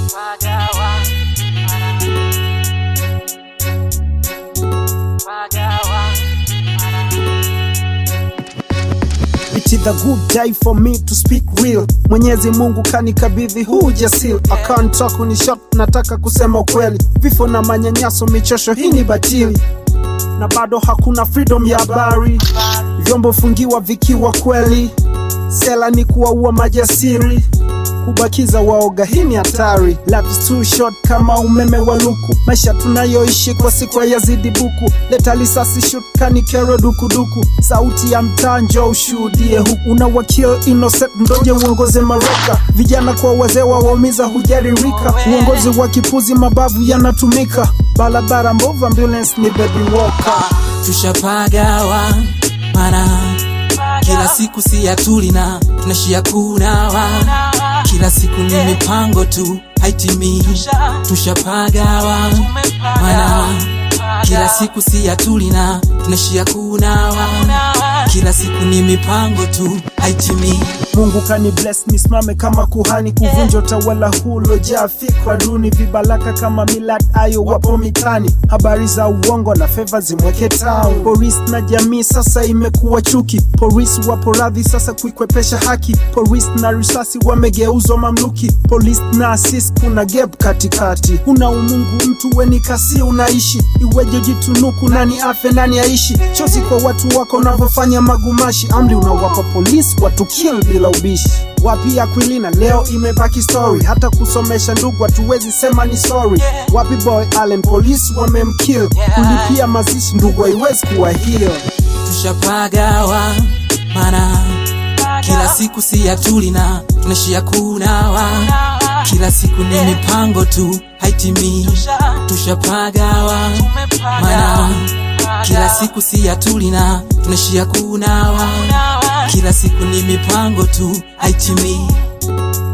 Pagawa, para. Pagawa, para. It is a good day for me to speak real. Mwenyezi Mungu kanikabidhi huu ujasiri. I can't talk ni shot, nataka kusema ukweli. Vifo na manyanyaso, michosho hii ni batili, na bado hakuna freedom ya habari. Vyombo fungiwa vikiwa kweli, sela ni kuwaua majasiri kubakiza waoga, hii ni hatari. Life is too short kama umeme wa luku, maisha tunayoishi kwa siku yazidi buku. Leta lisasi shoot kani kero dukuduku, sauti ya mtaa njoo ushuhudie huku. Unawakill innocent ndoje uongoze maraka, vijana kwa wazee wawaumiza hujaririka. Uongozi wa kipuzi mabavu yanatumika, barabara mbovu ambulance ni baby walker. tushapagawa mana kila siku si ya tulina tunashia kunawa kila siku ni mipango tu haitimi tushapagawa mana kila siku si ya tulina tunashia kunawa kila siku ni mipango tu haitimi Mungu kani bless nisimame kama kuhani kuvunja utawala hulojaa fikra duni, vibaraka kama Millard Ayo wapo mitani, habari za uongo na feva zimweke town. Polisi na jamii sasa imekuwa chuki, polisi wapo radhi sasa kuikwepesha haki, polisi na risasi wamegeuzwa mamluki, polisi na asisi kuna gap katikati. Una umungu mtu weni kasi unaishi, iweje jitunuku, nani afe nani aishi? Chozi kwa watu wako unavyofanya magumashi, amri unawapa polisi watu kill bila ubishi. Wapi Aquilina leo imebaki story, hata kusomesha ndugu hatuwezi sema ni sorry. Wapi boy Allen, polisi wamemkill, kulipia mazishi ndugu haiwezi kuwa heal. tushapagawa mana kila siku si ya tulina tunashia kunawa kila siku ni mipango tu haitimi tushapagawa mana kila siku si ya tulina tunashia kunawa kila siku ni mipango tu haitimi